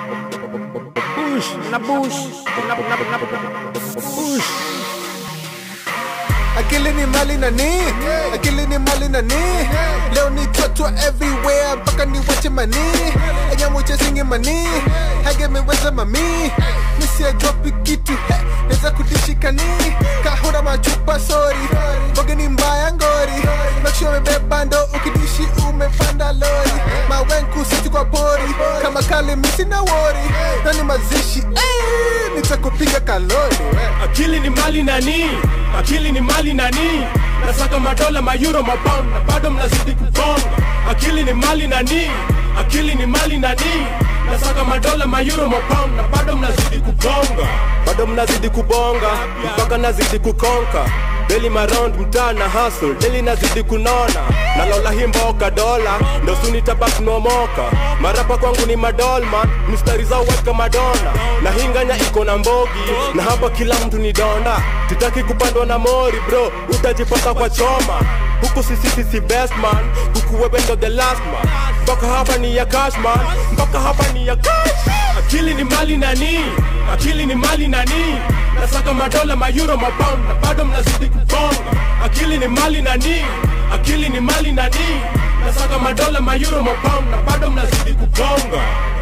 Bush, na bush, na na na bush. akili ni mali nani akili ni mali nani leo ni chotwa everywhere mpaka ni wache mani enyamuchesingi mani hagemeweza mami misiajopi kitu he, neza kutishikani kahuna machupa sori boge ni mbaya ngori nakshua umebeba ndo ukidishi umepanda lori mawenku siti kwa pori kama kali misi na wori nani mazishi eh, nitakupiga kalori akili ni mali nani akili ni mali nani nasaka madola mayuro mapound na bado mnazidi kugonga akili ni mali nani akili ni mali nani nasaka madola mayuro mapound na bado mnazidi kugonga bado mnazidi kubonga mpaka nazidi kukonka Daily maround mtaa na hustle Daily nazidi kunona Nalola hii mboka dola Ndo suni tabak nomoka Marapa kwangu ni madolman Mistari zao weka madona Na hinganya iko na mbogi Na hapa kila mtu ni donda Tutaki kupandwa na mori bro Utajipata kwa choma Huku sisi sisi best man Huku wewe ndo the last man Mpaka hapa ni ya cash man Mpaka hapa ni ya cash Akili ni mali nani Akili ni mali nani Nasaka madola mayuro mapound Na bado mnazidi kugonga Akili ni mali nani Akili ni mali nani Nasaka madola mayuro mapound Na bado mnazidi kugonga